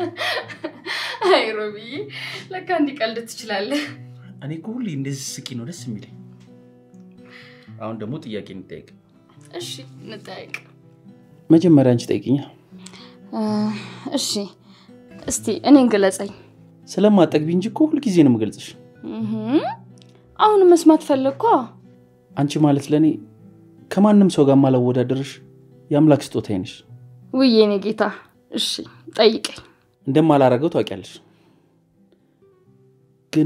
አይ ሮቢዬ፣ ለካ እንዲቀልድ ትችላለህ። እኔ እኮ ሁሌ እንደዚህ ስቂ ነው ደስ የሚለኝ። አሁን ደግሞ ጥያቄ እንጠያቅ። እሺ እንጠያየቅ። መጀመሪያ አንቺ ጠይቅኛ። እሺ እስቲ እኔን ግለጸኝ። ስለማጠግቢ እንጂ እኮ ሁልጊዜ ነው የምገልጽሽ። እህም፣ አሁን መስማት ፈለግኳ። አንቺ ማለት ለእኔ ከማንም ሰው ጋር ማላወዳደርሽ የአምላክ ስጦታዬ ነሽ። ውይ የኔ ጌታ፣ እሺ ጠይቀኝ። እንደማላረገው ታውቂያለሽ። ግን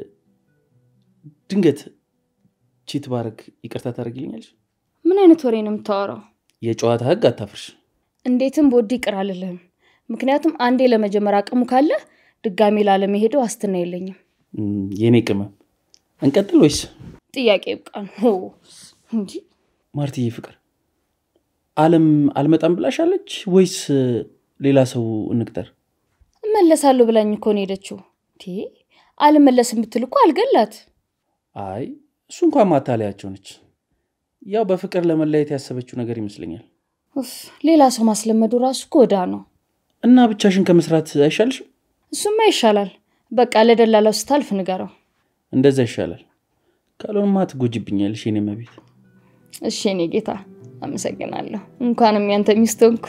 ድንገት ቺት ባረግ ይቅርታ ታደርጊልኛለሽ? ምን አይነት ወሬ ነው የምታወራው? የጨዋታ ህግ አታፍርሽ። እንዴትም በወድ ይቅር አልልህም። ምክንያቱም አንዴ ለመጀመር አቅሙ ካለ ድጋሜ ላለመሄደው ዋስትና የለኝም። እም፣ የኔ ቅመም እንቀጥል ወይስ? ጥያቄ ይብቃን። ሆ እንጂ ማርትዬ ፍቅር አለም አልመጣም ብላሻለች ወይስ ሌላ ሰው እንቅጠር? እመለሳለሁ ብላኝ እኮ ነው ሄደችው። ቴ አልመለስም ብትል እኮ አልገላት። አይ እሱ እንኳን ማታለያቸው ነች። ያው በፍቅር ለመለየት ያሰበችው ነገር ይመስለኛል። ኡፍ፣ ሌላ ሰው ማስለመዱ ራሱ እኮ ዕዳ ነው። እና ብቻሽን ከመስራት አይሻልሽም? እሱማ ይሻላል። በቃ ለደላላው ስታልፍ ንገረው። እንደዛ ይሻላል። ካልሆንማ ትጎጅብኛለሽ የኔ መቤት። እሺ የኔ ጌታ አመሰግናለሁ። እንኳንም ያንተ ሚስት ሆንኩ።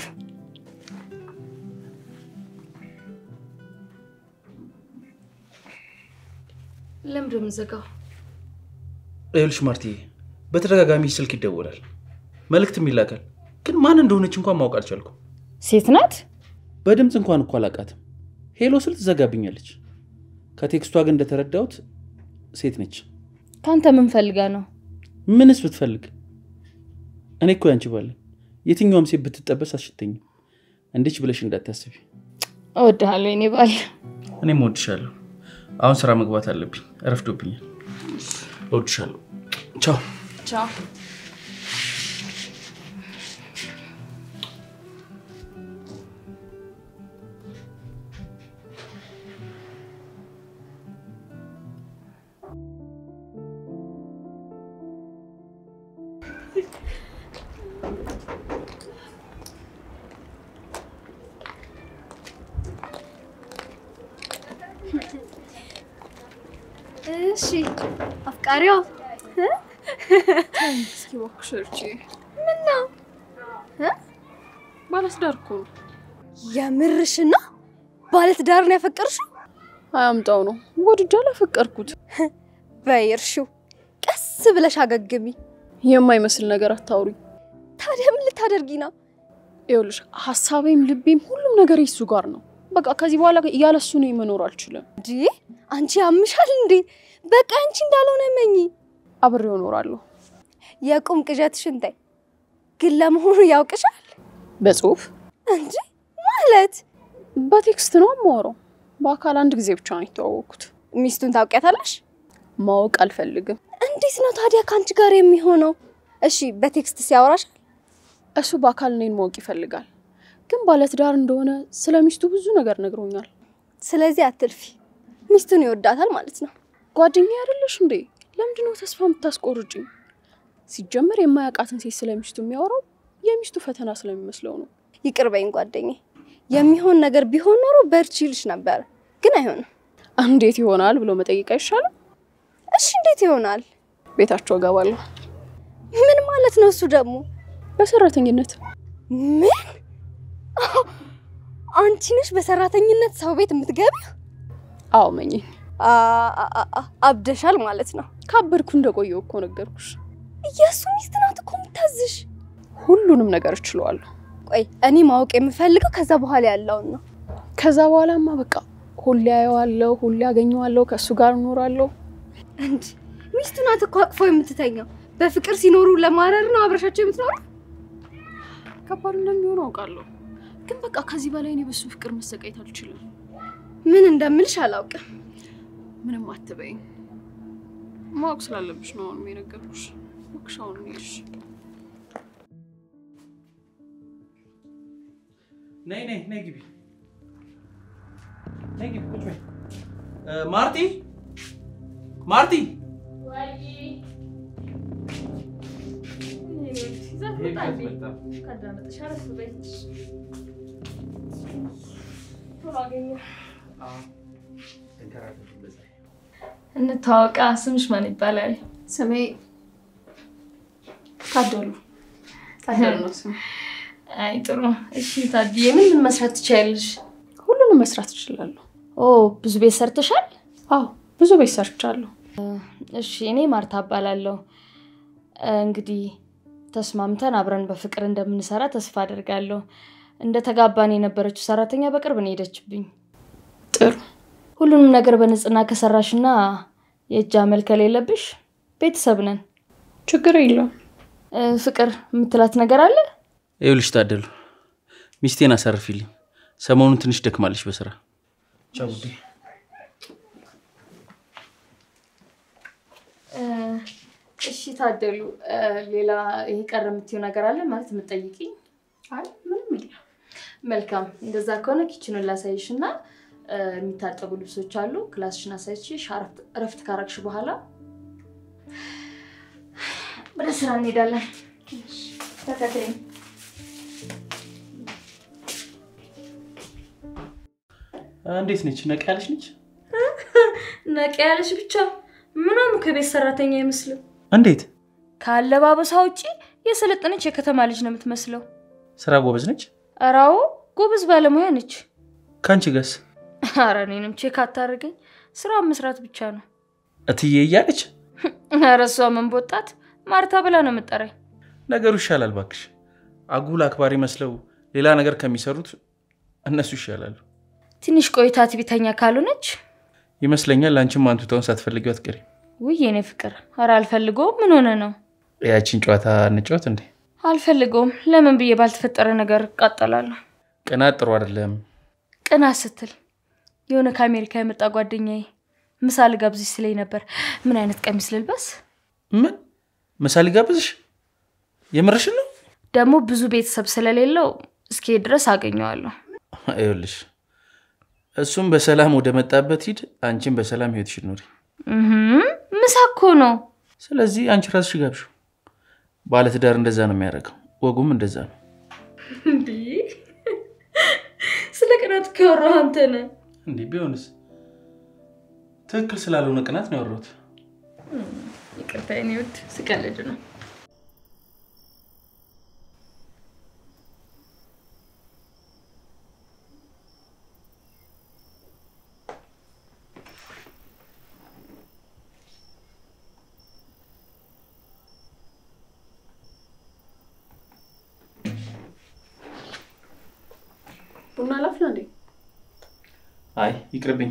ለምንድን ነው የምዘጋው? ይኸውልሽ ማርትዬ፣ በተደጋጋሚ ስልክ ይደወላል፣ መልእክትም ይላካል። ግን ማን እንደሆነች እንኳን ማወቅ አልቻልኩም። ሴት ናት? በድምፅ እንኳን እኮ አላውቃትም። ሄሎ ስል ትዘጋብኛለች። ከቴክስቷ ግን እንደተረዳሁት ሴት ነች። ከአንተ ምን ፈልጋ ነው? ምንስ ብትፈልግ? እኔ እኮ ያንቺ ባለኝ የትኛውም ሴት ብትጠበስ አልሽተኝም። እንዲች ብለሽ እንዳታስቢ። እወድሃለሁ የኔ ባል። እኔም እወድሻለሁ። አሁን ስራ መግባት አለብኝ፣ እረፍዶብኛል። እወድሻለሁ። ቻው። ቻው። እሺ አፍቃሪዋ እስኪ እባክሽ እርቺ። ምን ነው ባለትዳር እኮ ነው። የምርሽና ባለትዳርን ያፈቀርሽው? አያምጣው ነው ወድጄ አላፈቀርኩት። በይ እርሺው፣ ቀስ ብለሽ አገግሚ። የማይመስል ነገር አታውሪ። ታዲያ ምን ልታደርጊ ነው? ይኸውልሽ ሀሳቤም ልቤም ሁሉም ነገር የሱ ጋር ነው። በቃ ከዚህ በኋላ ያለሱ እኔ መኖር አልችልም። እንዲ አንቺ ያምሻል እንዴ? በቃ አንቺ እንዳልሆነ መኝ። አብሬው እኖራለሁ። የቁም ቅዠትሽን ተይ። ግን ለመሆኑ ያውቅሻል በጽሁፍ እንጂ ማለት በቴክስት ነው የማወራው። በአካል አንድ ጊዜ ብቻ ነው የተዋወቅኩት። ሚስቱን ታውቂያታለሽ? ማወቅ አልፈልግም። እንዴት ነው ታዲያ ከአንቺ ጋር የሚሆነው? እሺ በቴክስት ሲያወራሻል? እሱ በአካል እኔን ማወቅ ይፈልጋል። ግን ባለትዳር እንደሆነ ስለ ሚስቱ ብዙ ነገር ነግሮኛል። ስለዚህ አትልፊ። ሚስቱን ይወዳታል ማለት ነው። ጓደኛ አይደለሽ እንዴ? ለምንድነው ተስፋ የምታስቆርጭኝ? ሲጀመር የማያውቃትን ሴት ስለ ሚስቱ የሚያወራው የሚስቱ ፈተና ስለሚመስለው ነው። ይቅር በይኝ ጓደኛዬ። የሚሆን ነገር ቢሆን ኖሮ በርቺ ይልሽ ነበረ፣ ግን አይሆንም። እንዴት ይሆናል ብሎ መጠየቅ አይሻልም? እሺ እንዴት ይሆናል? ቤታቸው እገባለሁ ምን ማለት ነው እሱ ደግሞ? በሰራተኝነት። ምን? አንቺ ነሽ በሰራተኝነት ሰው ቤት የምትገቢው? አዎ መኝ አ- አ- አ- አብደሻል ማለት ነው። ካበድኩ እንደቆየው እኮ ነገርኩሽ። የእሱ ሚስት ናት እኮ የምታዝሽ። ሁሉንም ነገር እችለዋለሁ። ቆይ እኔ ማወቅ የምፈልገው ከዛ በኋላ ያለውን ነው። ከዛ በኋላማ በቃ ሁሌ አየዋለሁ፣ ሁሌ አገኘዋለሁ፣ ከእሱ ጋር እኖራለሁ። እንዲ ሚስቱ ናት እኮ አቅፎ የምትተኛው። በፍቅር ሲኖሩ ለማረር ነው አብረሻቸው የምትኖሩ። ከባድ እንደሚሆን አውቃለሁ፣ ግን በቃ ከዚህ በላይ እኔ በሱ ፍቅር መሰቃየት አልችልም። ምን እንደምልሽ አላውቅም። ምንም አትበይኝ። ማወቅ ስላለብሽ ነው አሁን የነገርኩሽ። እባክሽ አሁን እንሂድ። ነይ ነይ ነይ ግቢ ነይ ግቢ ቁጭ በይ እ፣ ማርቲ ማርቲ አገኘሁ። እንታወቃ። ስምሽ ማን ይባላል? ስሜ ታደሉ ታደሉ ነው ስሜ። አይ ጥሩ። እሺ ታድዬ ምን ምን መስራት ትችያለሽ? ሁሉንም መስራት እችላለሁ። ኦ ብዙ ቤት ሰርተሻል? አዎ ብዙ ቤት ሰርቻለሁ። እሺ እኔ ማርታ እባላለሁ። እንግዲህ ተስማምተን አብረን በፍቅር እንደምንሰራ ተስፋ አደርጋለሁ። እንደ ተጋባን የነበረችው ሰራተኛ በቅርብ ነው የሄደችብኝ። ጥሩ ሁሉንም ነገር በንጽህና ከሰራሽና የእጅ አመል ከሌለብሽ ቤተሰብ ነን። ችግር የለውም። እ፣ ፍቅር የምትላት ነገር አለ? ይኸውልሽ ታደሉ፣ ሚስቴን አሳርፊልኝ። ሰሞኑን ትንሽ ደክማለች በስራ ቻው ውዴ። እ፣ እሺ ታደሉ፣ እ፣ ሌላ ይሄ ቀረ የምትይው ነገር አለ ማለት የምትጠይቂኝ? አይ ምንም የለም። መልካም እንደዛ ከሆነ ኪችኑን ላሳይሽ እና እ፣ የሚታጠቡ ልብሶች አሉ። ክላስሽን አሳይችሽ አረፍት- እረፍት ካረግሽ በኋላ ወደ ስራ እንሄዳለን። ተከተይኝ። እንዴት ነች? ነቃ ያለች ነች? ነቃ ያለሽ ብቻ ምናምን ከቤት ሰራተኛ አይመስልም። እንዴት ከአለባበሷ ውጪ የሰለጠነች የከተማ ልጅ ነው የምትመስለው። ስራ ጎበዝ ነች? እራዎ ጎበዝ ባለሙያ ነች። ከአንቺ ጋስ ኧረ እኔንም ቼክ አታደርገኝ። ስራውን መስራት ብቻ ነው። እትዬ እያለች ኧረ እሷ ምን ቦጣት ማርታ ብላ ነው የምጠራኝ። ነገሩ ይሻላል ባክሽ። አጉል አክባሪ መስለው ሌላ ነገር ከሚሰሩት እነሱ ይሻላሉ ትንሽ ቆይታ ትዕቢተኛ ካልሆነች ይመስለኛል። አንቺም አንቱታውን ሳትፈልጊው አትቀሪ። ውይ የኔ ፍቅር፣ ኧረ አልፈልገውም። ምን ሆነ ነው? ያቺን ጨዋታ እንጫወት እንዴ? አልፈልገውም። ለምን ብዬ ባልተፈጠረ ነገር እቃጠላለሁ። ቅናት ጥሩ አይደለም። ቅናት ስትል የሆነ ከአሜሪካ የመጣ ጓደኛዬ ምሳ ልጋብዝሽ ስለኝ ነበር። ምን አይነት ቀሚስ ልልበስ? ምን ምሳሌ ጋብዝሽ? የምርሽን ነው? ደግሞ ብዙ ቤተሰብ ስለሌለው እስኪ ድረስ አገኘዋለሁ። ይኸውልሽ እሱም በሰላም ወደ መጣበት ሂድ፣ አንቺም በሰላም ህይወትሽን ኑሪ። እህም፣ ምሳ እኮ ነው። ስለዚህ አንቺ ራስሽ ጋብዥው። ባለትዳር እንደዛ ነው የሚያደርገው፣ ወጉም እንደዛ ነው። ስለ ቅናት ከወራህ አንተ ነህ። እንዴ ቢሆንስ? ትክክል ስላልሆነ ቅናት ነው ያወራሁት። ይቅርታ የኔ ውድ፣ ስቀልድ ነው። ቡና ላፍላ እንዴ? አይ ይቅርብኝ፣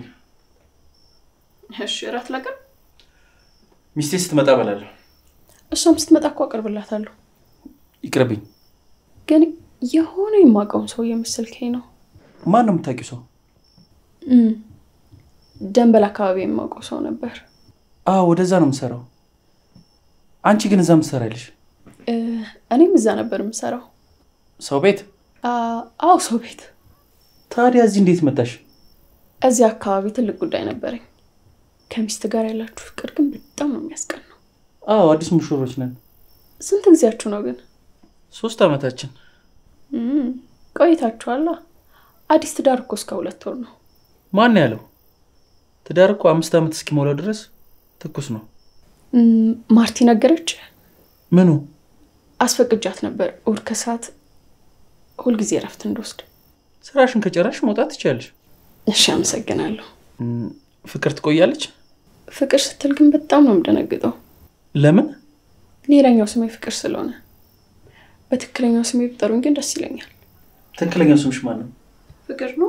እሺ እራት ላቅርብ? ሚስቴ ስትመጣ በላለሁ። እሷም ስትመጣ እኮ አቀርብላታለሁ። ይቅርብኝ። ግን የሆነ የማውቀውን ሰው የመሰልከኝ ነው። ማን ነው የምታውቂው ሰው? እም፣ ደንበል አካባቢ የማውቀው ሰው ነበር። አዎ ወደዛ ነው የምሰራው። አንቺ ግን እዛ ምትሰራለሽ? እ፣ እኔም እዛ ነበር የምሰራው። ሰው ቤት? አ- አዎ ሰው ቤት። ታዲያ እዚህ እንዴት መጣሽ? እዚህ አካባቢ ትልቅ ጉዳይ ነበረኝ። ከሚስት ጋር ያላችሁ ፍቅር ግን በጣም ነው የሚያስቀናው። አዎ አዲስ ሙሽሮች ነን። ስንት ጊዜያችሁ ነው ግን? ሶስት ዓመታችን። እም፣ ቆይታችኋላ። አዲስ ትዳር እኮ እስከ ሁለት ወር ነው። ማን ያለው? ትዳር እኮ አምስት ዓመት እስኪሞላው ድረስ ትኩስ ነው። እም፣ ማርቲ ነገረች። ምኑ? አስፈቅጃት ነበር እሑድ ከሰዓት ሁልጊዜ እረፍት እንደወስድ። ስራሽን ከጨረሽ መውጣት ትችያለሽ። እሺ፣ አመሰግናለሁ። እም፣ ፍቅር ትቆያለች? ፍቅር ስትል ግን በጣም ነው የምደነግጠው። ለምን? ሌላኛው ስሜ ፍቅር ስለሆነ፣ በትክክለኛው ስሜ ብጠሩኝ ግን ደስ ይለኛል። ትክክለኛው ስምሽ ማን ነው? ፍቅር ነው።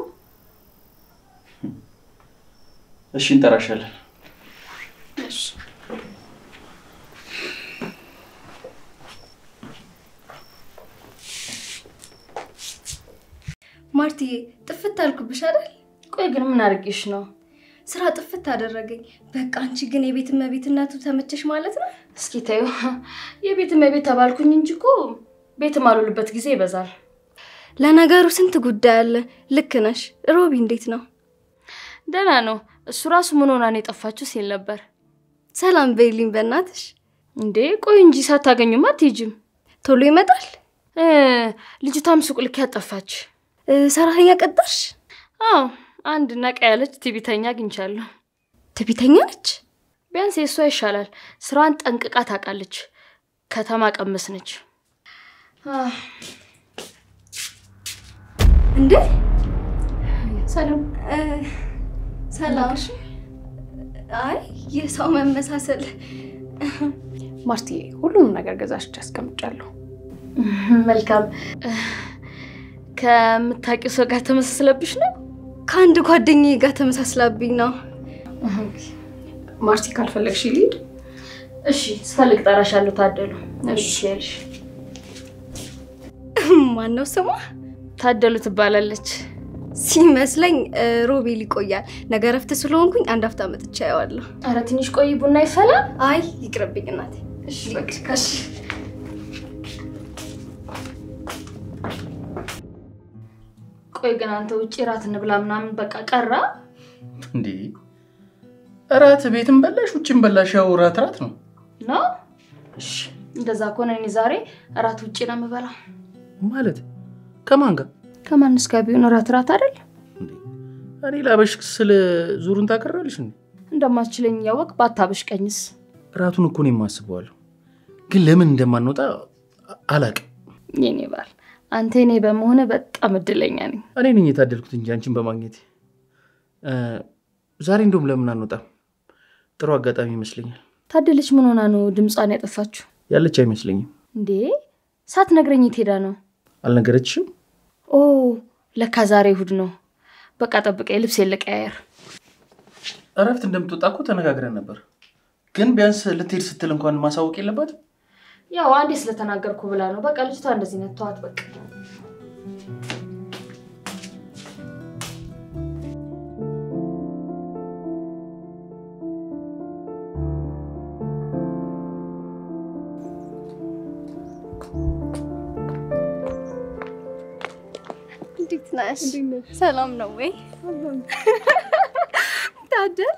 እሺ እንጠራሻለን። እሺ። ማርትዬ ጥፍት አልኩብሽ አይደል? ቆይ ግን ምን አድርጌሽ ነው? ስራ ጥፍት አደረገኝ። በቃ አንቺ ግን የቤት እመቤትነቱ ተመቸሽ ማለት ነው። እስኪ ተዩ። የቤት እመቤት ተባልኩኝ እንጂ እኮ ቤት ማሉልበት ጊዜ ይበዛል። ለነገሩ ስንት ጉዳይ አለ። ልክ ነሽ። ሮቢ እንዴት ነው? ደህና ነው። እሱ ራሱ ምን ሆና ነው የጠፋችሁ ሲል ነበር። ሰላም በይልኝ በእናትሽ። እንዴ ቆይ እንጂ ሳታገኙማ አትሄጂም። ቶሎ ይመጣል። እ፣ ልጅቷም ሱቅ ልክ ያጠፋች። እ፣ ሰራተኛ ቀጠርሽ? አዎ አንድ ነቃ ያለች ትዕቢተኛ አግኝቻለሁ። ትዕቢተኛ ነች። ቢያንስ የእሷ ይሻላል። ስራዋን ጠንቅቃ ታውቃለች። ከተማ ቀመስ ነች። እንዴ ሰላም እ፣ ሰላም። አይ የሰው መመሳሰል ማርትዬ፣ ሁሉንም ነገር ገዛሽ አስቀምጫለሁ። መልካም። ከምታውቂው ሰው ጋር ተመሳስለብሽ ነው? ከአንድ ጓደኛዬ ጋር ተመሳስላብኝ ነው። ማርቲ ካልፈለግሽ ልሂድ። እሺ፣ ስፈልግ ጠራሻለሁ። ታደሉ እሺ። ያልሽ ማነው ስሟ? ታደሉ ትባላለች። ሲመስለኝ እ፣ ሮቤል ይቆያል። ነገ እረፍት ስለሆንኩኝ አንድ ሀፍታ መጥቻ ያዋለሁ። አረ ትንሽ ቆይ፣ ቡና ይፈላል። አይ ይቅርብኝ እናቴ። እሺ በቃ እሺ። ቆይ ግን አንተ ውጭ ራት እንብላ ምናምን በቃ ቀራ። እንዴ እራት ቤትም በላሽ ውጭም በላሽ፣ ያው እራት እራት ነው። ነው እሺ፣ እንደዛ ከሆነ እኔ ዛሬ እራት ውጭ ነው የምበላው። ማለት ከማን ጋር? ከማንስ ጋር ቢሆን እራት እራት አይደል? እንዴ እኔ ላበሽ ስለ ዙሩን ታቀራለሽ እንዴ? እንደማትችለኝ እያወቅ ባታበሽ ቀኝስ። እራቱን እኮ እኔም አስበዋለሁ፣ ግን ለምን እንደማንወጣ አላቅም። የኔ ባል አንተ እኔ በመሆነ በጣም እድለኛ ነኝ። እኔ ነኝ የታደልኩት እንጂ አንቺን በማግኘቴ። እ፣ ዛሬ እንደውም ለምን አንወጣም? ጥሩ አጋጣሚ ይመስለኛል። ታደለች ምን ሆና ነው ድምጿን ያጠፋችሁ ያለች አይመስለኝም። እንዴ? ሳትነግረኝ የት ሄዳ ነው? አልነገረችሽም? ኦ ለካ ዛሬ እሑድ ነው። በቃ ጠብቀኝ፣ ልብስ የለቀያየር እረፍት እንደምትወጣ እኮ ተነጋግረን ነበር፣ ግን ቢያንስ ልትሄድ ስትል እንኳን ማሳወቅ የለባትም? ያው አንዴ ስለተናገርኩ ብላ ነው። በቃ ልጅቷ እንደዚህ ነት ተዋት በቃ። እንዴት ነሽ? ሰላም ነው ወይ? ታደሉ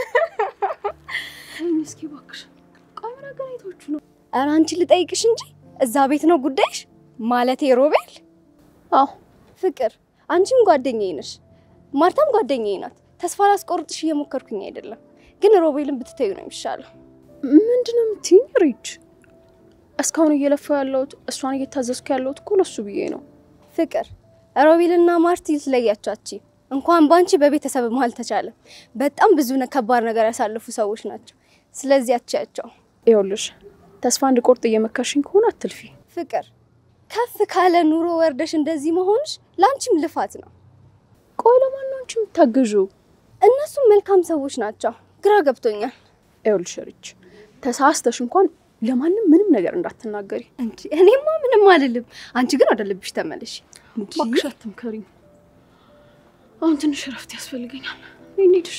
እስኪ እባክሽ ቆይ ምን አገናኝታችሁ ነው? ኧረ አንቺ ልጠይቅሽ እንጂ እዛ ቤት ነው ጉዳይሽ? ማለቴ ሮቤል አዎ ፍቅር፣ አንቺም ጓደኛዬ ነሽ፣ ማርታም ጓደኛዬ ናት። ተስፋ ላስቆርጥሽ እየሞከርኩኝ አይደለም፣ ግን ሮቤልን ብትተዩ ነው የሚሻለው። ምንድን ነው የምትይኝ? ሪች እስካሁን እየለፋው ያለሁት እሷን እየታዘዝኩ ያለሁት እኮ ለሱ ብዬ ነው። ፍቅር፣ ሮቤልና ማርቲ ልትለያቻች እንኳን ባንቺ በቤተሰብ መሀል ተቻለ። በጣም ብዙ ነ- ከባድ ነገር ያሳለፉ ሰዎች ናቸው። ስለዚህ አትያቸው። ይኸውልሽ ተስፋ እንድቆርጥ እየመከርሽኝ ከሆነ አትልፊ። ፍቅር፣ ከፍ ካለ ኑሮ ወርደሽ እንደዚህ መሆንሽ ለአንቺም ልፋት ነው። ቆይ ለማን ነው አንቺ የምታግዢው? እነሱም መልካም ሰዎች ናቸው። ግራ ገብቶኛል። ይኸውልሽ ሪች ተሳስተሽ እንኳን ለማንም ምንም ነገር እንዳትናገሪ። እንጂ እኔማ ምንም አልልም። አንቺ ግን ወደ ልብሽ ተመለሽ። እንጂ እባክሽ አትምከሪኝ። አሁን ትንሽ እረፍት ያስፈልገኛል። እንሂድሽ።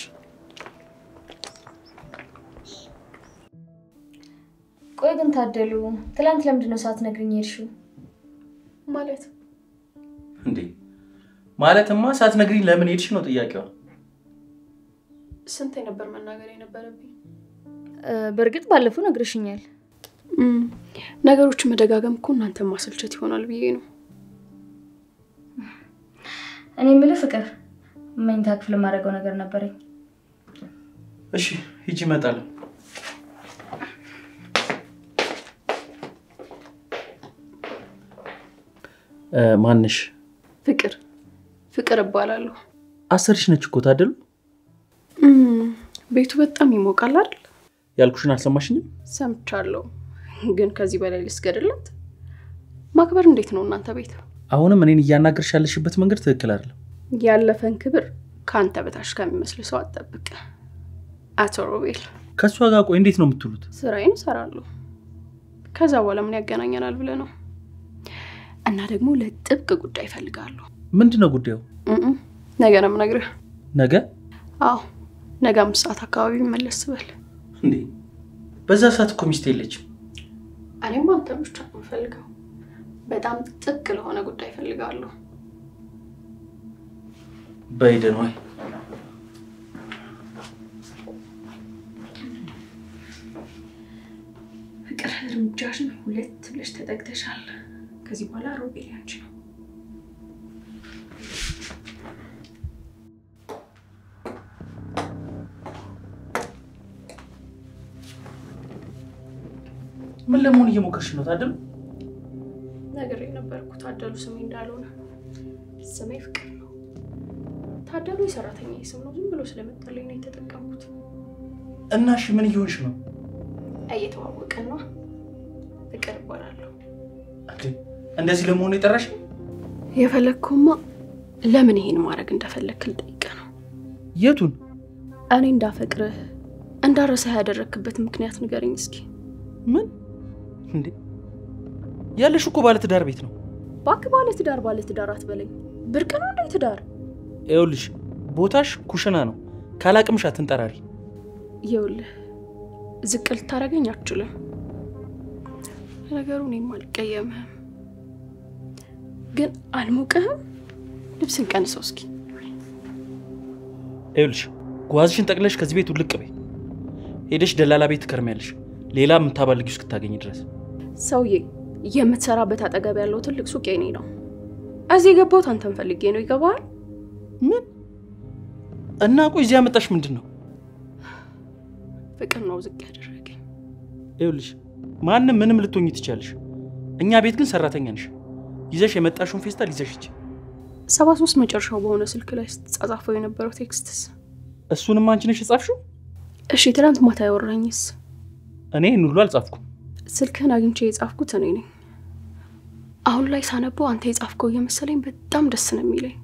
ቆይ ግን ታደሉ ትላንት ለምንድን ነው ሳትነግሪኝ የሄድሽው? ማለት እንዴ ማለትማ ሳትነግሪኝ ለምን ሄድሽ ነው ጥያቄዋ። ስንት ነበር መናገር የነበረብኝ? እ፣ በእርግጥ ባለፈው ነግረሽኛል። ነገሮችን መደጋገም እኮ እናንተን ማሰልቸት ይሆናል ብዬ ነው። እኔ የምልህ ፍቅር መኝታ ክፍል የማደርገው ነገር ነበረኝ። እሺ ሂጂ፣ እመጣለሁ። እ፣ ማንሽ? ፍቅር ፍቅር እባላለሁ። አሰርሽ ነች እኮ ታደሉ። ቤቱ በጣም ይሞቃል አይደል? ያልኩሽን አልሰማሽኝም? ሰምቻለሁ፣ ግን ከዚህ በላይ ልስገድላት? ማክበር እንዴት ነው እናንተ ቤት? አሁንም እኔን እያናገርሽ ያለሽበት መንገድ ትክክል አይደለም። ያለፈን ክብር ከአንተ በታች ከሚመስል ሰው አትጠብቅ። አቶ ሮቤል፣ ከእሷ ጋር ቆይ እንዴት ነው የምትውሉት? ስራዬን እሰራለሁ። ከዛ በኋላ ምን ያገናኘናል ብለህ ነው? እና ደግሞ ለጥብቅ ጉዳይ እፈልጋለሁ። ምንድን ነው ጉዳዩ? እም፣ ነገ ነው የምነግርህ። ነገ? አዎ ነገ አምስት ሰዓት አካባቢ መለስ በል። እንዴ በዛ ሰዓት እኮ ሚስት የለችም። እኔም አንተ ብቻ ነው የምፈልገው። በጣም ጥብቅ ለሆነ ጉዳይ እፈልጋለሁ። በይደን ወይ ፍቅር እርምጃሽን ሁለት ብለሽ ተጠግተሻል። ከዚህ በኋላ ሮቤል ያንቺ ነው። ምን ለመሆን እየሞከርሽ ነው ታደሉ? ነገር የነበርኩ ታደሉ ስሜ እንዳልሆነ ስሜ ፍቅር ነው። ታደሉ የሰራተኛ ስም ነው። ዝም ብሎ ስለመጣልኝ ነው የተጠቀምኩት። እና እሺ ምን እየሆንሽ ነው? እየተዋወቀን ነው። ፍቅር እባላለሁ። እንዴ እንደዚህ ለመሆኑ የጠራሽ? የፈለግከውማ ለምን ይሄን ማድረግ እንደፈለግክ ልጠይቅህ ነው። የቱን? እኔ እንዳፈቅርህ እንዳረሳህ ያደረግክበት ምክንያት ንገረኝ እስኪ። ምን እንዴ? ያለሽ እኮ ባለትዳር ቤት ነው። እባክህ ባለትዳር ባለትዳር አትበለኝ። ብርቅ ነው እንደ ትዳር። ይኸውልሽ ቦታሽ ኩሽና ነው። ካላቅምሽ አትንጠራሪ። ይኸውልህ ዝቅ ልታደርገኝ አትችልም። ነገሩ እኔም አልቀየምህም፣ ግን አልሞቅህም። ልብስን ቀንሰው እስኪ። ይኸውልሽ ጓዝሽን ጠቅለሽ ከዚህ ቤት ውልቅ በይ። ሄደሽ ደላላ ቤት ትከርሚያለሽ፣ ሌላ የምታባልጊው እስክታገኝ ድረስ። ሰውዬ የምትሰራበት አጠገብ ያለው ትልቅ ሱቅ የኔ ነው። እዚህ የገባሁት አንተን ፈልጌ ነው። ይገባሃል? ምን እና ቆይ እዚህ ያመጣሽ ምንድን ነው? ፍቅር ነው ዝቅ ያደረገኝ። ይኸውልሽ ማንም ምንም ልትሆኝ ትችያለሽ። እኛ ቤት ግን ሰራተኛ ነሽ። ይዘሽ የመጣሽውን ፌስታል ይዘሽ ሂጂ። ሰባ ሶስት መጨረሻው በሆነ ስልክ ላይ ስትጻጻፈው የነበረው ቴክስትስ? እሱንም አንቺ ነሽ የጻፍሽው? እሺ ትናንት ማታ ያወራኝስ? እኔ ይህን ሁሉ አልጻፍኩም። ስልክህን አግኝቼ የጻፍኩት እኔ ነኝ። አሁን ላይ ሳነበው አንተ የጻፍከው እየመሰለኝ በጣም ደስ ነው የሚለኝ።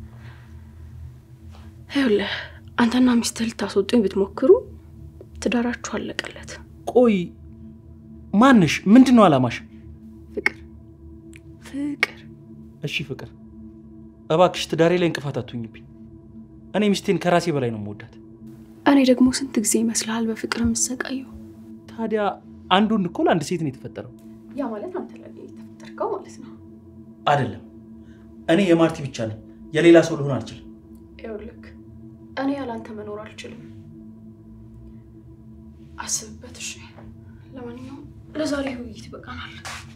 ይኸውልህ አንተና ሚስትህ ልታስወጡኝ ብትሞክሩ ትዳራችሁ አለቀለት። ቆይ ማንሽ? ምንድን ነው አላማሽ? ፍቅር ፍቅር እሺ ፍቅር፣ እባክሽ ትዳሬ ላይ እንቅፋት አትሁኝብኝ። እኔ ሚስቴን ከራሴ በላይ ነው የምወዳት። እኔ ደግሞ ስንት ጊዜ ይመስልሃል በፍቅር የምሰቃየው? ታዲያ አንድ ወንድ እኮ ለአንድ ሴት ነው የተፈጠረው። ያ ማለት አንተ ለኔ የተፈጠርከው ማለት ነው። አይደለም፣ እኔ የማርቲ ብቻ ነኝ። የሌላ ሰው ልሆን አልችልም። ይኸውልህ እኔ ያላንተ መኖር አልችልም። አስብበት እሺ። ለማንኛውም ለዛሬ ውይይት ይበቃናል።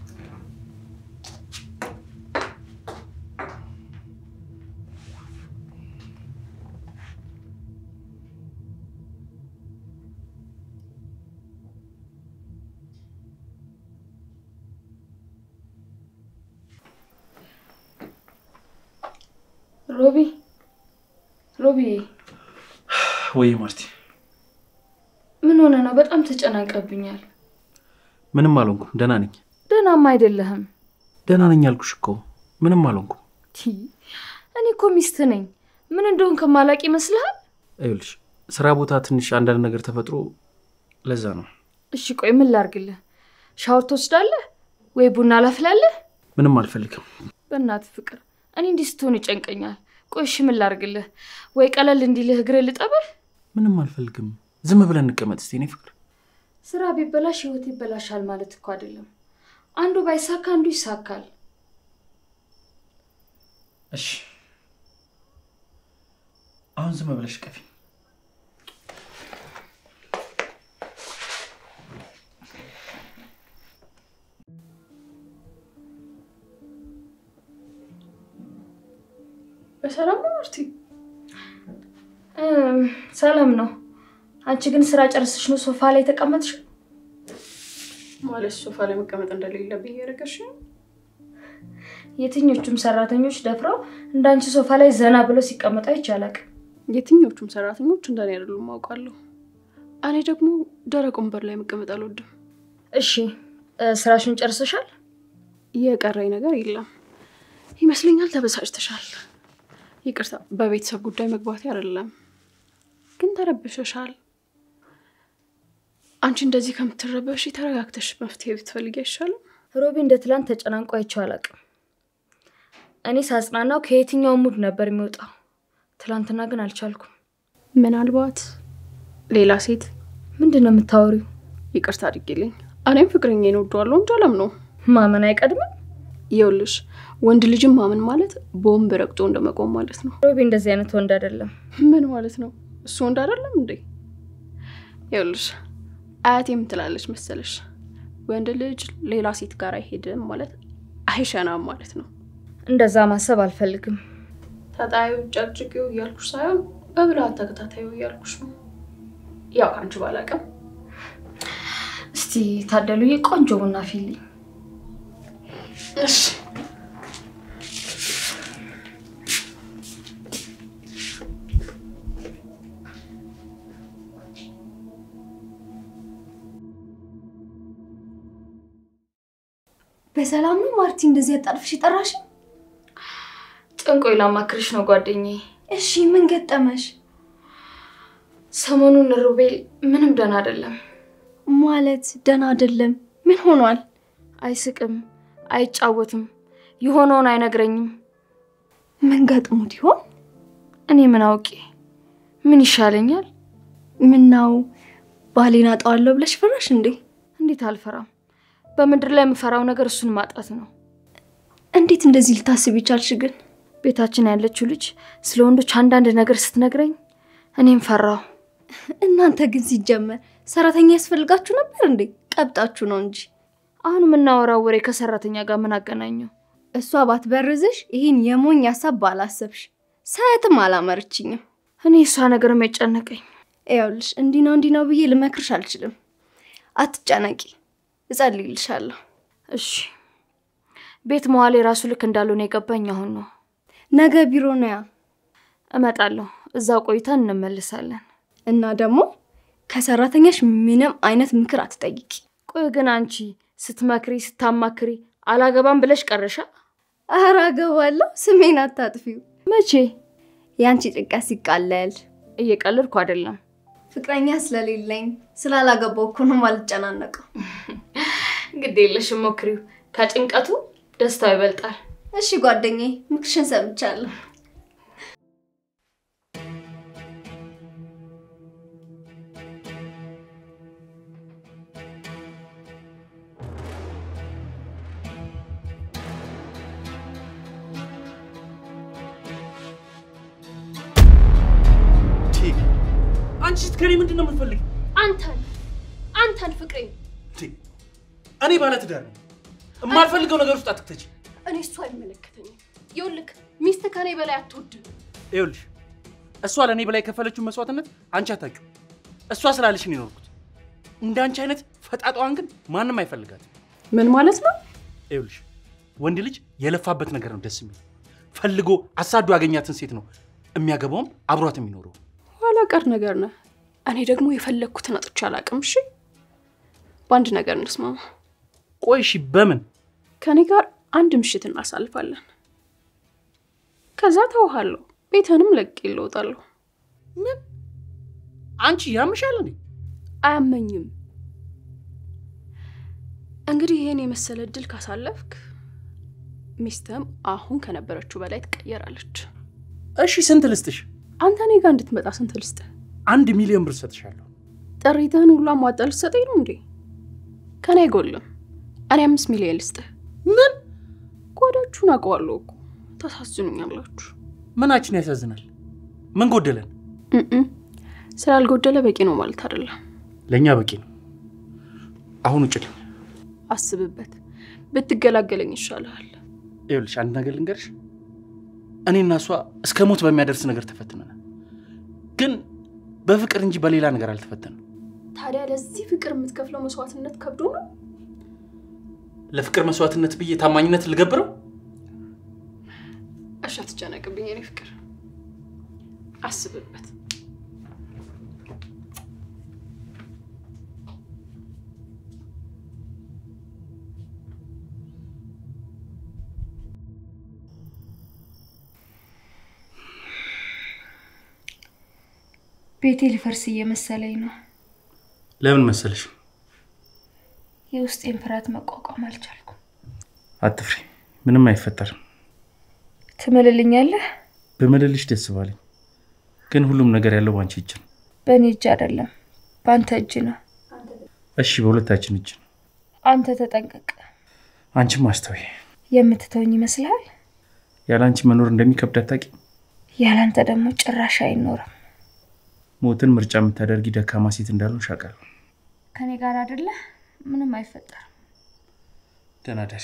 ሮቢ ሮቢ፣ ወይ ማርቲ፣ ምን ሆነ ነው? በጣም ተጨናንቀብኛል። ምንም አልሆንኩም። ደህና ነኝ። ደህናማ አይደለህም። ደህና ነኝ አልኩሽ እኮ ምንም አልሆንኩም። ቲ እኔ እኮ ሚስት ነኝ። ምን እንደሆን ከማላቅ ይመስልሃል? ይኸውልሽ ስራ ቦታ ትንሽ አንዳንድ ነገር ተፈጥሮ ለዛ ነው። እሺ ቆይ ምን ላርግልህ? ሻወር ትወስዳለህ ወይ ቡና ላፍላለህ? ምንም አልፈልግም። በእናትህ ፍቅር፣ እኔ እንዲህ ስትሆን ይጨንቀኛል። ቆይ እሺ ምን ላርግልህ? ወይ ቀለል እንዲልህ እግሬ ልጠብህ? ምንም አልፈልግም። ዝም ብለን እንቀመጥ እስቲ። እኔ ፍቅር ስራ ቢበላሽ ህይወት ይበላሻል ማለት እኮ አይደለም። አንዱ ባይሳካ አንዱ ይሳካል። እሺ፣ አሁን ዝም ብለሽ ቀፊ። በሰላም ነው ማርቲ? እም፣ ሰላም ነው። አንቺ ግን ስራ ጨርስሽ ነው ሶፋ ላይ ተቀመጥሽ? ማለት ሶፋ ላይ መቀመጥ እንደሌለብኝ እያደረገሽ ነው? የትኞቹም ሰራተኞች ደፍረው እንዳንቺ ሶፋ ላይ ዘና ብለው ሲቀመጡ አይቻላቅ። የትኞቹም ሰራተኞች እንደኔ አይደሉም አውቃለሁ። እኔ ደግሞ ደረቅ ወንበር ላይ መቀመጥ አልወድም። እሺ እ፣ ስራሽን ጨርሰሻል? የቀረኝ ነገር የለም ይመስለኛል። ተበሳጭተሻል። ይቅርታ፣ በቤተሰብ ጉዳይ መግባቴ አይደለም፣ ግን ተረብሸሻል። አንቺ እንደዚህ ከምትረበሽ ተረጋግተሽ መፍትሄ ብትፈልጊ አይሻልም? ሮቢ እንደ ትላንት ተጨናንቆ አይቼው አላውቅም። እኔ ሳጽናናው ከየትኛው ሙድ ነበር የሚወጣው። ትላንትና ግን አልቻልኩም። ምናልባት ሌላ ሴት ምንድን ነው የምታወሪው? ይቅርታ አድርጊልኝ። እኔም ፍቅረኛዬን እወደዋለሁ እንጂ አለም ነው። ማመን አይቀድምም? ይኸውልሽ ወንድ ልጅም ማመን ማለት ቦምብ ረግጦ እንደመቆም ማለት ነው። ሮቢ እንደዚህ አይነት ወንድ አይደለም። ምን ማለት ነው? እሱ ወንድ አይደለም እንዴ? ይኸውልሽ አያቴ ምን ትላለች መሰለሽ? ወንድ ልጅ ሌላ ሴት ጋር አይሄድም ማለት አይሸናም ማለት ነው። እንደዛ ማሰብ አልፈልግም። ተጣዩ ጨቅጭቂው እያልኩሽ ሳይሆን በብልሃት ተከታታዩ እያልኩሽ ነው። ያው ከአንቺ ባላቅም እስቲ ታደሉዬ ቆንጆ ቡና ፊልኝ። እሺ በሰላም ነው ማርቲ? እንደዚህ ያጣልፍሽ የጠራሽ? ጥንቆይ ላማክርሽ ነው ጓደኛዬ። እሺ ምን ገጠመሽ? ሰሞኑን ሩቤል ምንም ደህና አይደለም። ማለት ደህና አይደለም? ምን ሆኗል? አይስቅም፣ አይጫወትም፣ የሆነውን አይነግረኝም። ምን ገጥሞት ይሆን? እኔ ምን አውቄ? ምን ይሻለኛል? ምናው ባሌን አጣዋለሁ ብለሽ ፈራሽ እንዴ? እንዴት አልፈራም? በምድር ላይ የምፈራው ነገር እሱን ማጣት ነው። እንዴት እንደዚህ ልታስብ ይቻልሽ ግን? ቤታችን ያለችው ልጅ ስለ ወንዶች አንዳንድ ነገር ስትነግረኝ እኔም ፈራሁ። እናንተ ግን ሲጀመር ሰራተኛ ያስፈልጋችሁ ነበር እንዴ? ቀብጣችሁ ነው እንጂ። አሁን የምናወራው ወሬ ከሰራተኛ ጋር ምን አገናኘው? እሷ ባትበርዝሽ ይህን የሞኝ ሀሳብ ባላሰብሽ። ሳያትም አላመረችኝም። እኔ እሷ ነገር የሚያጨነቀኝ ይኸውልሽ እንዲህ ነው እንዲህ ነው ብዬ ልመክርሽ አልችልም። አትጨነቂ፣ እጸልይልሻለሁ። እሺ ቤት መዋል የራሱ ልክ እንዳልሆነ የገባኝ አሁን ነው። ነገ ቢሮ ነው ያ እመጣለሁ። እዛው ቆይተን እንመልሳለን። እና ደግሞ ከሰራተኛሽ ምንም አይነት ምክር አትጠይቂ። ቆይ ግን አንቺ ስትመክሪ ስታማክሪ አላገባም ብለሽ ቀረሻ? ኧረ አገባለሁ። ስሜን አታጥፊው። መቼ? የአንቺ ጭንቀት ሲቃለል እየቀለድኩ አይደለም። ፍቅረኛ ስለሌለኝ ስላላገባው እኮ ነው የማልጨናነቀው። ግድ የለሽም ሞክሪው። ከጭንቀቱ ደስታው ይበልጣል። እሺ ጓደኛዬ፣ ምክርሽን ሰምቻለሁ። አንቺ ከኔ ምንድን ነው የምትፈልጊው? አንተን አንተን ፍቅሬ እኔ ባለትዳር ነኝ። የማልፈልገው ነገር ውስጥ አትክተች። እኔ እሱ አይመለከተኝም። ይኸውልህ ሚስት ከኔ በላይ አትወድም። ይኸውልሽ እሷ ለእኔ በላይ የከፈለችውን መስዋዕትነት አንቺ አታውቂው። እሷ ስላለሽ ነው የኖርኩት። እንደ አንቺ አይነት ፈጣጣዋን ግን ማንም አይፈልጋትም። ምን ማለት ነው? ይኸውልሽ ወንድ ልጅ የለፋበት ነገር ነው ደስ የሚል። ፈልጎ አሳዶ ያገኛትን ሴት ነው የሚያገባውም አብሯት የሚኖረው። ኋላ ቀር ነገር ነህ። እኔ ደግሞ የፈለግኩትን አጥቼ አላውቅም። እሺ በአንድ ነገር እንስማማ። ቆይ እሺ፣ በምን ከኔ ጋር አንድ ምሽት እናሳልፋለን። ከዛ ተውሃለሁ። ቤትንም ለቅቄ እለውጣለሁ። ምን? አንቺ ያምሻል እንዴ? አያመኝም። እንግዲህ ይህን የመሰለ እድል ካሳለፍክ ሚስትም አሁን ከነበረችው በላይ ትቀየራለች። እሺ ስንት ልስጥሽ? አንተ እኔ ጋር እንድትመጣ ስንት ልስጥህ? አንድ ሚሊዮን ብር ሰጥሻለሁ። ጥሪትህን ሁሉ አሟጣ ልትሰጠኝ ነው እንዴ? ከኔ አይጎልም። እኔ አምስት ሚሊዮን ልስጥህ። ምን? ጓዳችሁን አውቀዋለሁ እኮ ታሳዝኑኛላችሁ። ምናችን ያሳዝናል? ምን ጎደለን? እም ስላልጎደለ በቂ ነው ማለት አይደለም። ለእኛ በቂ ነው። አሁን ውጭልኝ። አስብበት። ብትገላገለኝ ይሻልሃል። ይኸውልሽ አንድ ነገር ልንገርሽ፣ እኔና እሷ እስከ ሞት በሚያደርስ ነገር ተፈትነናል። ግን በፍቅር እንጂ በሌላ ነገር አልተፈተንም። ታዲያ ለዚህ ፍቅር የምትከፍለው መስዋዕትነት ከብዶ ነው? ለፍቅር መስዋዕትነት ብዬ ታማኝነት ልገብረው? እሺ አትጨነቅብኝ የኔ ፍቅር፣ አስብበት። ቤቴ ሊፈርስ እየመሰለኝ ነው። ለምን መሰለሽ? የውስጤን ፍርሃት መቋቋም አልቻልኩም። አትፍሪ፣ ምንም አይፈጠርም። ትምልልኛለህ? በመለልሽ ደስ ባለኝ፣ ግን ሁሉም ነገር ያለው ባንቺ እጅ ነው። በእኔ እጅ አይደለም፣ በአንተ እጅ ነው። እሺ፣ በሁለታችን እጅ ነው። አንተ ተጠንቀቅ። አንቺም አስተውይ። የምትተውኝ ይመስልሃል? ያለ አንቺ መኖር እንደሚከብድ አታውቂም? ያላንተ ደግሞ ጭራሽ አይኖርም። ሞትን ምርጫ የምታደርጊ ደካማ ሴት እንዳልሆንሽ አውቃለሁ። ከኔ ጋር አይደለ? ምንም አይፈጠርም። ደህና ደሪ።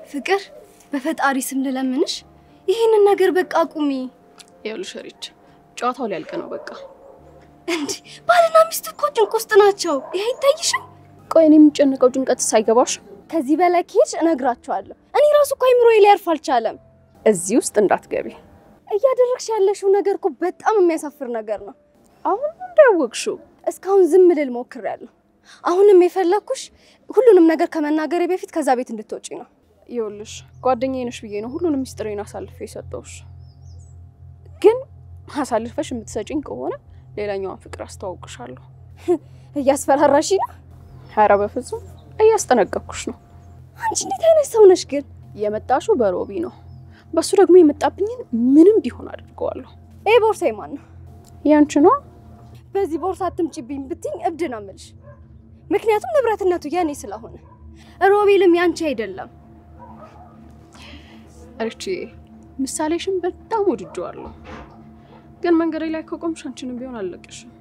ፍቅር በፈጣሪ ስም ልለምንሽ ይህንን ነገር በቃ አቁሚ። ይኸውልሽ ሪች ጨዋታው ሊያልቅ ነው በቃ። እንዲ ባልና ሚስት እኮ ጭንቅ ውስጥ ናቸው። ይሄ አይታይሽም? ቆይ እኔ የምጨነቀው ጭንቀት ሳይገባሽ ከዚህ በላይ ከሄድሽ እነግራቸዋለሁ። እኔ ራሱ እኮ አይምሮዬ ሊያርፍ አልቻለም። እዚህ ውስጥ እንዳትገቢ። እያደረግሽ ያለሽው ነገር እኮ በጣም የሚያሳፍር ነገር ነው። አሁን እንዳያወቅሽው እስካሁን ዝም ልል ሞክሬያለሁ። አሁንም የፈለግኩሽ ሁሉንም ነገር ከመናገሬ በፊት ከዛ ቤት እንድትወጪ ነው። ይኸውልሽ ጓደኛዬ ነሽ ብዬ ነው ሁሉንም ሚስጥሬን አሳልፌ የሰጠውሽ። ግን አሳልፈሽ የምትሰጪኝ ከሆነ ሌላኛዋን ፍቅር አስተዋውቅሻለሁ። እያስፈራራሽ ነው። ኧረ በፍጹም እያስጠነቀቅኩሽ ነው። አንቺ እንዴት አይነት ሰው ነሽ ግን? የመጣሽው በሮቢ ነው። በሱ ደግሞ የመጣብኝን ምንም ቢሆን አድርገዋለሁ። ይህ ቦርሳ ማን ነው? ያንቺ ነው። በዚህ ቦርሳ አትምጪብኝ ብትኝ እብድ ነው የምልሽ። ምክንያቱም ንብረትነቱ የኔ ስለሆነ፣ ሮቤልም ያንቺ አይደለም። ሪቺ ምሳሌሽን በጣም ወድጀዋለሁ፣ ግን መንገዴ ላይ ከቆምሽ አንቺንም ቢሆን አልለቅሽም።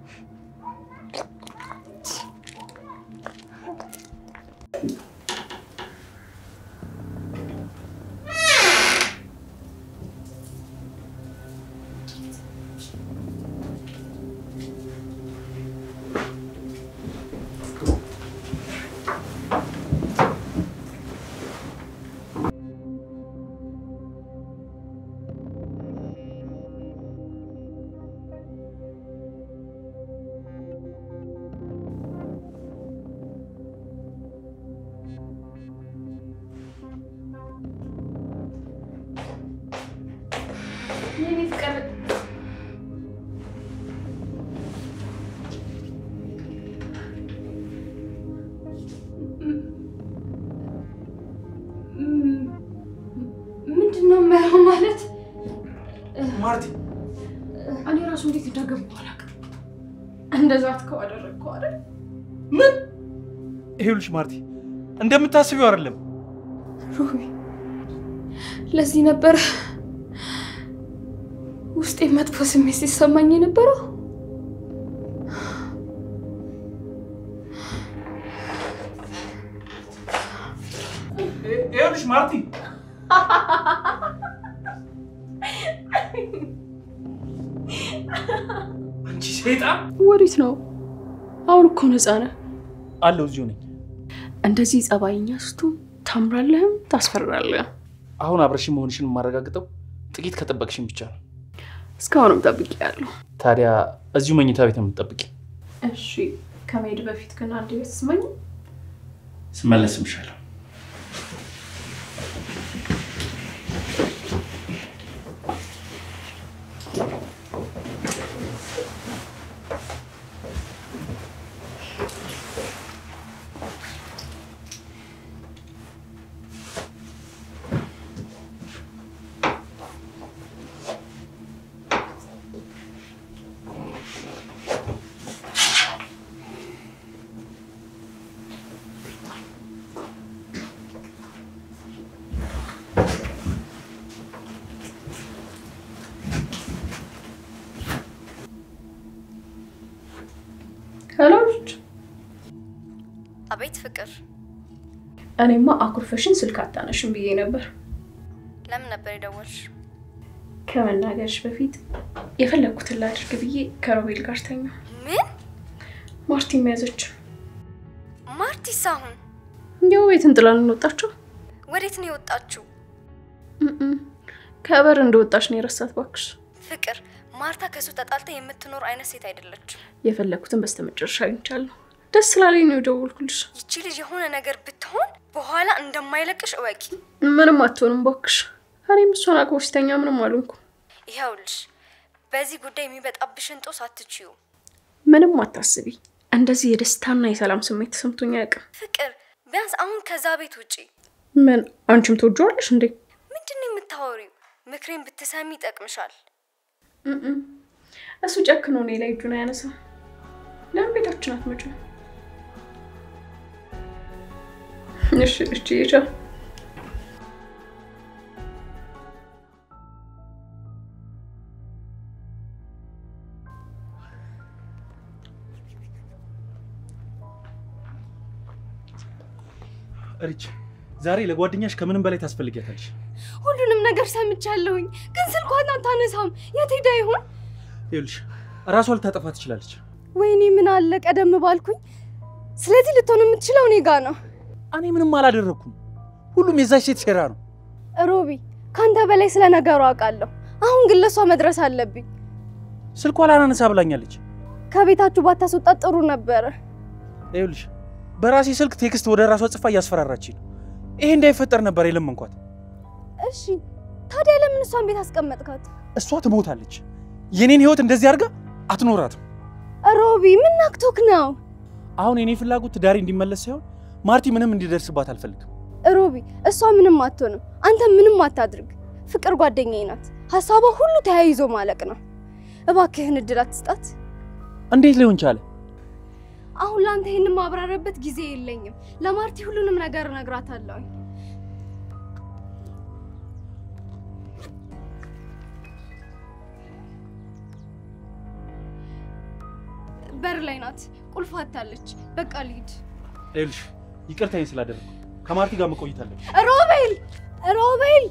ምንድን ነው የማየው ማለት ማርቲ እኔ ራሱ እንዴት እንዳገባሁ አላውቅም። እንደዛ ትከው አደረግከው አይደል? ምን? ይኸውልሽ ማርቲ እንደምታስቢው አይደለም። ሮቢ፣ ለዚህ ነበር ውስጤ መጥፎ ስሜት ሲሰማኝ የነበረው። ይኸውልሽ ማርቲ አንቺ ሴጣን ወዴት ነው? አሁን እኮ ነፃ ነህ። አለው እዚሁ ነኝ። እንደዚህ ጸባይኛ ስቱ ታምራለህም ታስፈራለህ። አሁን አብረሽኝ መሆንሽን የማረጋግጠው ጥቂት ከጠበቅሽኝ ብቻ ነው። እስካሁንም ጠብቄያለሁ። ታዲያ እዚሁ መኝታ ቤት ነው የምትጠብቂ? እሺ ከመሄድ በፊት ግን አንድ ቤት ስመኝ ስመለስ እምሻለሁ። ሄሎ ልጅ። አቤት ፍቅር፣ እኔማ አኩርፈሽን ስልክ አታነሽም ብዬ ነበር። ለምን ነበር የደወልሽ? ከመናገርሽ በፊት የፈለግኩትን ላድርግ ብዬ ከሮቤል ጋር ተኛ። ምን ማርቲ መያዘች። ማርቲስ አሁን እንዲያው ቤት እንጥላን እንወጣቸው። ወዴት ነው የወጣችው? ከበር እንደወጣች ነው የረሳት። ባክሽ ፍቅር፣ ማርታ ከሱ ተጣልታ የምትኖር አይነት ሴት አይደለችም። የፈለግኩትን በስተመጨረሻ አግኝቻለሁ። ደስ ስላለኝ ነው የደወልኩልሽ። ይቺ ልጅ የሆነ ነገር ብትሆን በኋላ እንደማይለቅሽ እወቂ። ምንም አትሆንም ባክሽ። እኔም እሷን አቅፎ ሲተኛ ምንም አልሆንኩ። ይኸውልሽ በዚህ ጉዳይ የሚበጣብሽን ጦስ አትችዩ። ምንም አታስቢ። እንደዚህ የደስታና የሰላም ስሜት ተሰምቶኝ አያውቅም። ፍቅር፣ ቢያንስ አሁን ከዛ ቤት ውጪ። ምን አንቺም ትወጂዋለሽ እንዴ? ምንድን ነው የምታወሪው? ምክሬን ብትሰሚ ይጠቅምሻል። እም። እሱ ጨክኖ እኔ ላይ እጁን አያነሳም። ለምን ቤታችን አትመጭም? እሺ እሺ ይቻ ሪች ዛሬ ለጓደኛሽ ከምንም በላይ ታስፈልጊያታለሽ። ሁሉንም ነገር ሰምቻለሁኝ፣ ግን ስልኳን አታነሳም። የት ሄዳ ይሆን? ይኸውልሽ እራሷ ልታጠፋ ትችላለች። ወይኔ ምን አለ ቀደም ባልኩኝ። ስለዚህ ልትሆን የምትችለው እኔ ጋ ነው። እኔ ምንም አላደረግኩም። ሁሉም የዛች ሴት ሴራ ነው። ሮቢ፣ ከአንተ በላይ ስለ ነገሩ አውቃለሁ። አሁን ግን ለእሷ መድረስ አለብኝ። ስልኳ ላናነሳ ብላኛለች። ከቤታችሁ ባታስወጣት ጥሩ ነበረ። ይኸውልሽ በራሴ ስልክ ቴክስት ወደ ራሷ ጽፋ እያስፈራራችኝ ነው። ይሄ እንዳይፈጠር ነበር የለመንኳት። እሺ ታዲያ ለምን እሷን ቤት አስቀመጥካት? እሷ ትሞታለች። የኔን ህይወት እንደዚህ አድርጋ አትኖራትም። ሮቢ ምን ናክቶክ ነው? አሁን የኔ ፍላጎት ትዳሬ እንዲመለስ ሳይሆን ማርቲ ምንም እንዲደርስባት አልፈልግም። ሮቢ እሷ ምንም አትሆንም፣ አንተ ምንም አታድርግ። ፍቅር ጓደኛዬ ናት። ሀሳቧ ሁሉ ተያይዞ ማለቅ ነው። እባክህን እድል አትስጣት። እንዴት ሊሆን ቻለ? አሁን ለአንተ ይህን ማብራረበት ጊዜ የለኝም። ለማርቲ ሁሉንም ነገር እነግራታለሁ። በር ላይ ናት። ቁልፍ አታለች። በቃ ልሂድ። ይኸውልሽ ይቅርታዬን ስላደረግኩ ከማርቲ ጋር መቆየት አለብኝ። ሮቤል ሮቤል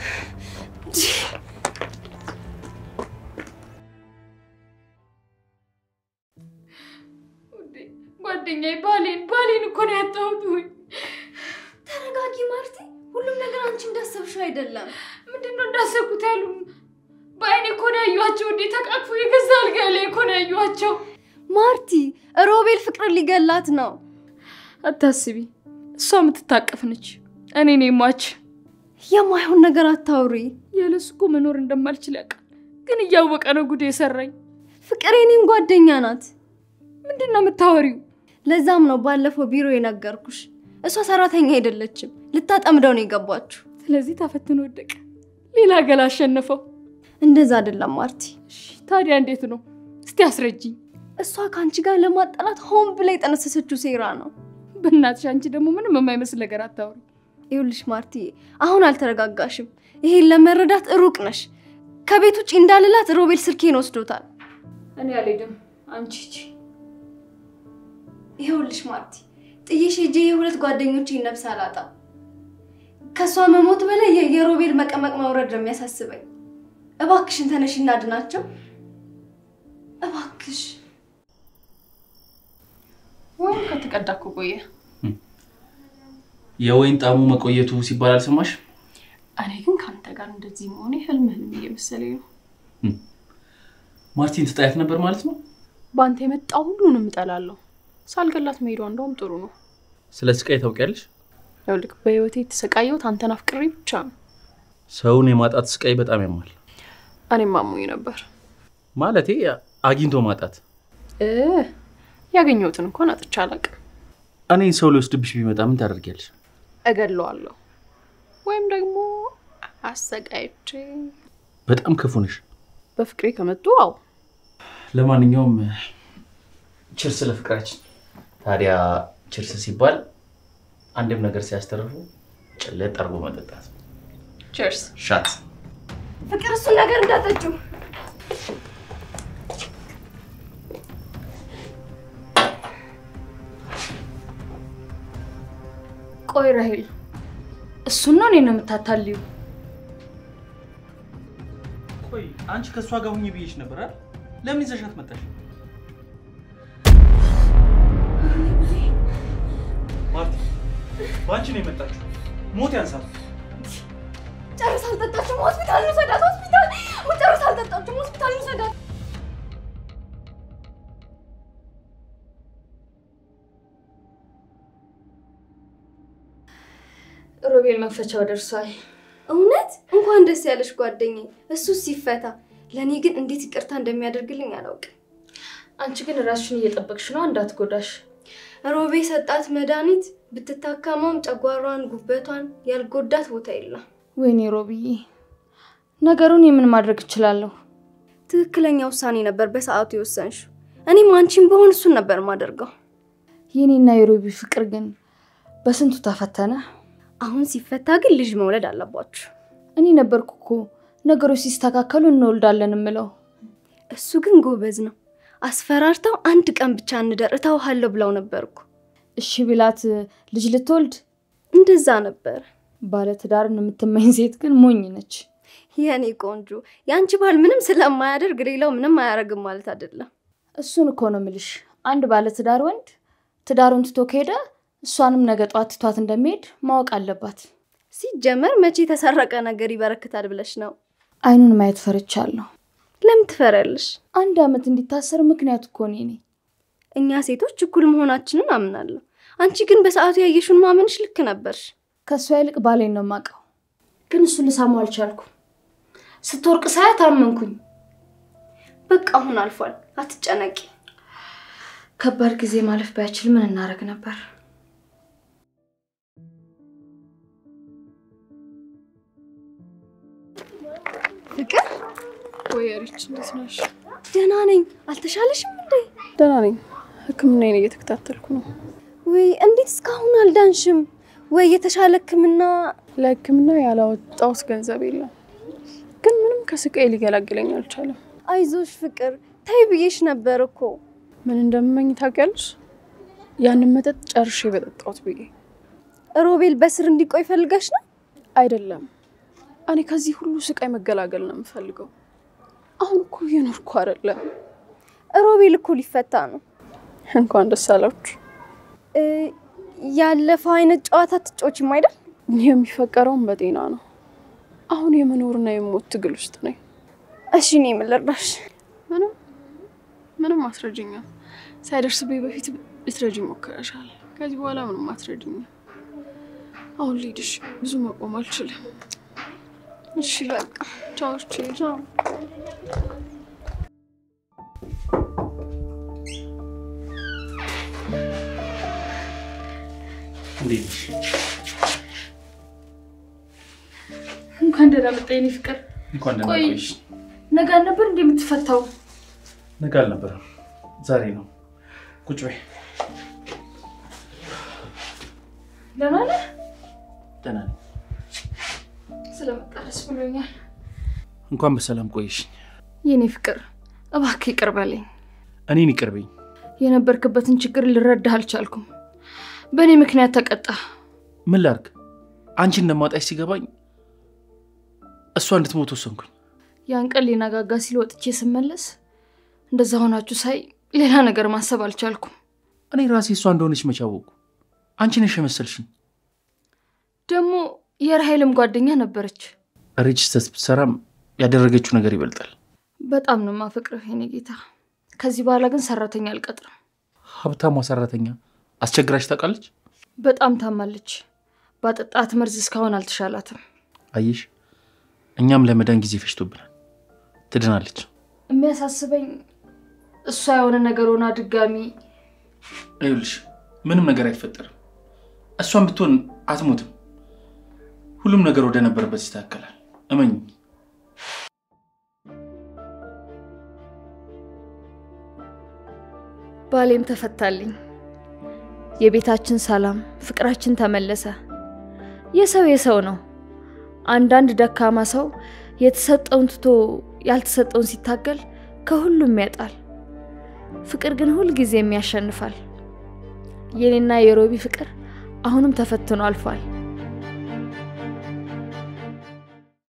ጓደኛዬ ባሌን ባሌን እኮ ነው ያጣሁት። ወይ ተረጋጊ ማርቲ። ሁሉም ነገር አንቺ እንዳሰብሽው አይደለም። ምንድን ነው እንዳሰብኩት ያሉ በአይኔ እኮ ነው ያዩዋቸው። እንዴ ተቃቅፎ የገዛ አልጋ ላይ እኮ ነው ያዩዋቸው። ማርቲ ሮቤል ፍቅርን ሊገላት ነው። አታስቢ፣ እሷ የምትታቀፍ ነች። እኔ ነኝ ሟች። የማይሆን ነገር አታውሪ። ያለሱ እኮ መኖር እንደማልችል ያውቃል፣ ግን እያወቀ ነው ጉድ የሰራኝ። ፍቅር የኔም ጓደኛ ናት። ምንድን ነው የምታወሪው? ለዛም ነው ባለፈው ቢሮ የነገርኩሽ። እሷ ሰራተኛ አይደለችም፣ ልታጠምደው ነው የገባችሁ። ስለዚህ ታፈትኖ ወደቀ፣ ሌላ ገላ አሸነፈው። እንደዛ አይደለም ማርቲ። እሺ ታዲያ እንዴት ነው? እስቲ አስረጅኝ። እሷ ከአንቺ ጋር ለማጣላት ሆን ብላ የጠነሰሰችው ሴራ ነው። በእናትሽ አንቺ ደግሞ ምንም የማይመስል ነገር አታውሪ። ይኸውልሽ ማርቲ፣ አሁን አልተረጋጋሽም። ይሄን ለመረዳት ሩቅ ነሽ። ከቤት ውጭ እንዳልላት ሮቤል ስልኬን ወስዶታል። እኔ አልሄድም፣ አንቺ ሂጂ። ይኸውልሽ ማርቲ፣ ጥዬሽ ሄጄ የሁለት ጓደኞቼን ነፍስ አላጣም። ከእሷ መሞት በላይ የ- የሮቤል መቀመቅ መውረድ ነው የሚያሳስበኝ። እባክሽን ተነሽ እናድናቸው። እባክሽ ወይም ከተቀዳ እኮ ቆየ። የወይን ጣሙ መቆየቱ ሲባል አልሰማሽ? እኔ ግን ከአንተ ጋር እንደዚህ መሆኔ ህልም ህልም እየመሰለኝ ነው። ማርቲን ትጣያት ነበር ማለት ነው? በአንተ የመጣ ሁሉንም እጠላለሁ። ሳልገላት መሄዷ እንደውም ጥሩ ነው። ስለ ስቃይ ታውቂያለሽ? ይኸውልህ በህይወቴ የተሰቃየሁት አንተን አፍቅሬ ብቻ ነው። ሰውን የማጣት ስቃይ በጣም ያማል። እኔም አሞኝ ነበር። ማለቴ አግኝቶ ማጣት። እ ያገኘሁትን እንኳን አጥቻ አላውቅም። እኔን ሰው ሊወስድብሽ ቢመጣ ምን ታደርጊያለሽ? እገድለዋለሁ ወይም ደግሞ አሰቃይቼ በጣም ክፉ ነሽ። በፍቅሬ ከመጡ አዎ ለማንኛውም ችርስ ለፍቅራችን። ታዲያ ችርስ ሲባል አንድም ነገር ሲያስተርፉ ጭልጥ አርጎ መጠጣት። ቸርስ ሻት ፍቅር፣ እሱን ነገር እንዳጠጪው። ቆይ ራሄል፣ እሱን ነው እኔን ነው የምታታልዩ? ቆይ አንቺ ከእሷ ጋር ሁኚ ብዬሽ ነበር አይደል? ለምን ይዘሻት መጣሽ? ማርቲ በአንቺ ነው የመጣችው። ሞት ያንሳል። ጨርስ አልጠጣችም። ሆስፒታል እንውሰዳት። ሆስፒታል ጨርስ አልጠጣችም። ሆስፒታል እንውሰዳት። ሮቤል መፈቻው ደርሷል። እውነት እንኳን ደስ ያለሽ ጓደኛዬ። እሱ ሲፈታ ለእኔ ግን እንዴት ይቅርታ እንደሚያደርግልኝ አላውቅም። አንቺ ግን ራስሽን እየጠበቅሽ ነው እንዳትጎዳሽ። ሮቤ ሰጣት መድኃኒት ብትታከመውም ጨጓሯን፣ ጉበቷን ያልጎዳት ቦታ የለም። ወይኔ ሮብዬ፣ ነገሩን የምን ማድረግ እችላለሁ? ትክክለኛ ውሳኔ ነበር በሰዓቱ የወሰንሽው። እኔም አንቺን በሆን እሱን ነበር ማደርገው። የኔና የሮቢ ፍቅር ግን በስንቱ ተፈተነ። አሁን ሲፈታ ግን ልጅ መውለድ አለባችሁ። እኔ ነበርኩ እኮ ነገሮች ሲስተካከሉ እንወልዳለን የምለው። እሱ ግን ጎበዝ ነው። አስፈራርተው አንድ ቀን ብቻ እንደር እተውሃለሁ ብለው ነበርኩ። እሺ ቢላት ልጅ ልትወልድ እንደዛ ነበር። ባለትዳርን የምትመኝ ሴት ግን ሞኝ ነች። የኔ ቆንጆ የአንቺ ባል ምንም ስለማያደርግ ሌላው ምንም አያደርግም ማለት አይደለም። እሱን እኮ ነው ምልሽ። አንድ ባለትዳር ወንድ ትዳሩን ትቶ ከሄደ እሷንም ነገ ጧት ትቷት እንደሚሄድ ማወቅ አለባት። ሲጀመር መቼ የተሰረቀ ነገር ይበረክታል ብለሽ ነው? አይኑን ማየት ፈርቻለሁ። ለምን ትፈሪያለሽ? አንድ ዓመት እንዲታሰር ምክንያት እኮ እኔ ነኝ። እኛ ሴቶች እኩል መሆናችንን አምናለሁ። አንቺ ግን በሰዓቱ ያየሽውን ማመንሽ ልክ ነበርሽ። ከእሷ ይልቅ ባሌን ነው የማውቀው፣ ግን እሱን ልሳማው አልቻልኩም። ስትወርቅ ሳያት አመንኩኝ። በቃ አሁን አልፏል፣ አትጨነቂ። ከባድ ጊዜ ማለፍ ባይችል ምን እናደርግ ነበር? ፍቅር ወይ ሪች፣ እንዴት ነሽ? ደህና ነኝ። አልተሻለሽም እንዴ? ደህና ነኝ። ሕክምናዬን እየተከታተልኩ ነው። ወይ እንዴት እስካሁን አልዳንሽም? ወይ የተሻለ ሕክምና ለሕክምና ያላወጣሁት ገንዘብ የለም፣ ግን ምንም ከስቃይ ሊገላግለኝ አልቻለም። አይዞሽ ፍቅር፣ ተይ ብዬሽ ነበር እኮ። ምን እንደምመኝ ታውቂያለሽ? ያንን መጠጥ ጨርሼ በጠጣሁት ብዬ ሮቤል በስር እንዲቆይ ፈልገሽ ነው? አይደለም። እኔ ከዚህ ሁሉ ስቃይ መገላገል ነው የምፈልገው። አሁን እኮ እየኖርኩ አይደለም። ሮቤል እኮ ሊፈታ ነው። እንኳን ደስ አላችሁ። እ፣ ያለፈው አይነት ጨዋታ ትጮችም አይደል? የሚፈቀረውን በጤና ነው። አሁን የመኖርና የሞት ትግል ውስጥ ነኝ። እሺ እኔ ምን ልርዳሽ? ምንም ምንም አስረጅኛ ሳይደርስብኝ በፊት ልትረጅ ሞክረሻል። ከዚህ በኋላ ምንም አትረጅኛ። አሁን ልሂድሽ፣ ብዙ መቆም አልችልም። እሺ በቃ ቻው። እሺ ቻው። እንዴት ነሽ? እንኳን ደህና መጣ የኔ ፍቅር። እንኳን ደህና ቆይ ቆይሽ። ነገ አልነበር እንዴ የምትፈታው? ነገ አልነበረም ዛሬ ነው። ቁጭ በይ። ደህና ነህ? ደህና ነኝ። ስለመጣ ደስ ብሎኛል። እንኳን በሰላም ቆይሽ። የኔ ፍቅር እባክህ ይቅር በለኝ። እኔን ይቅር በይኝ። የነበርክበትን ችግር ልረዳህ አልቻልኩም። በእኔ ምክንያት ተቀጣ። ምን ላርግ? አንቺ እንደማጣሽ ሲገባኝ እሷ እንድትሞት ወሰንኩኝ። ያን ቀን ሊነጋጋ ሲል ወጥቼ ስመለስ እንደዛ ሆናችሁ ሳይ ሌላ ነገር ማሰብ አልቻልኩም። እኔ ራሴ እሷ እንደሆነች መች አወቅኩ? አንቺ ነሽ የመሰልሽኝ። ደግሞ የራሄልም ጓደኛ ነበረች። ሪች ስህተት ብትሰራም ያደረገችው ነገር ይበልጣል። በጣም ነው የማፈቅርህ የኔ ጌታ። ከዚህ በኋላ ግን ሰራተኛ አልቀጥርም። ሀብታሟ ሰራተኛ አስቸግራሽ ታውቃለች? በጣም ታማለች። ባጠጣት መርዝ እስካሁን አልተሻላትም። አየሽ፣ እኛም ለመዳን ጊዜ ፈጅቶብናል። ትድናለች። የሚያሳስበኝ እሷ የሆነ ነገር ሆና ድጋሚ ይኸውልሽ ምንም ነገር አይፈጠርም። እሷን ብትሆን አትሞትም። ሁሉም ነገር ወደ ነበረበት ይስተካከላል። እመኝ። ባሌም ተፈታልኝ። የቤታችን ሰላም፣ ፍቅራችን ተመለሰ። የሰው የሰው ነው። አንዳንድ ደካማ ሰው የተሰጠውን ትቶ ያልተሰጠውን ሲታገል ከሁሉም ያጣል። ፍቅር ግን ሁልጊዜም ያሸንፋል። የኔና የሮቢ ፍቅር አሁንም ተፈትኖ አልፏል።